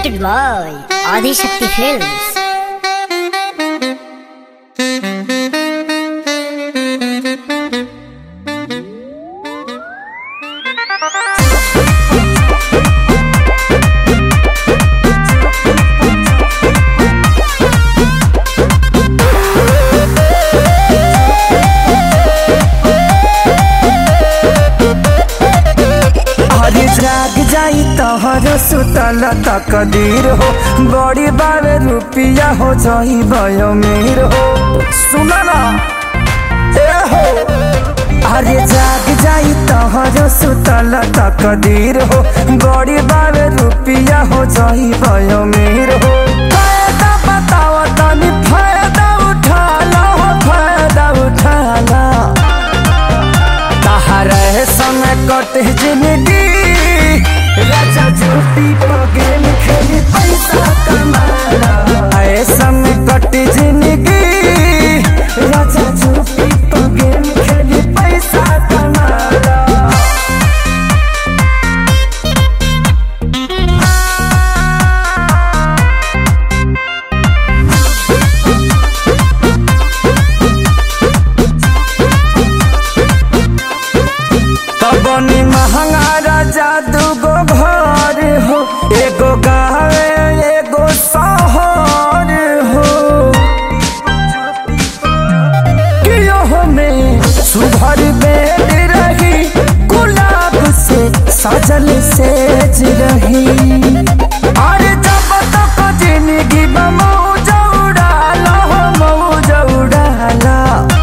presented by Adi Shakti Films. हरी जाग जाई तोहर सुतल तकदीर हो बड़ी बारे रुपिया हो जाई भयो मीर हो सुना ना ए हो अरे जाग जाई तोहर सुतल तकदीर हो बड़ी बारे रुपिया हो जाई भयो मीर हो फायदा बताओ तनी फायदा उठा लो हो फायदा उठा लो तहरे समय कटे जिंदगी राजा झूठी पगेल खेली पैसा कमाला ऐ समय कटे जिंदगी राजा झूठी पगेल खेली पैसा कमाला तबनी महंगा राजा दूगो घर हो एगो गावे एगो शहर हो कियो में सुभर बेड रही गुलाब से सजल सेज रही अरे जब तक जिंदगी मौज उड़ाला हो मौज उड़ाला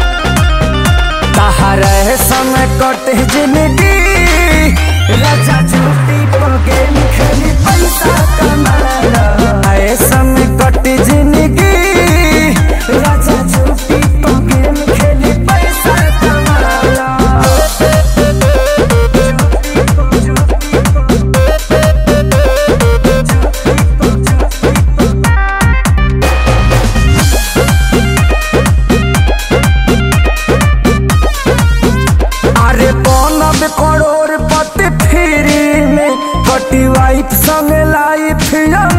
तहरे समय कटे जिंदगी राजा झूठी पगेल खेली पैसा कमाला ऐ समय कटे जिंदगी राजा झूठी पगेल खेली पैसा कमाला अरे बनब करोड़ पति फ्री में कटी वाइफ संग लाइफ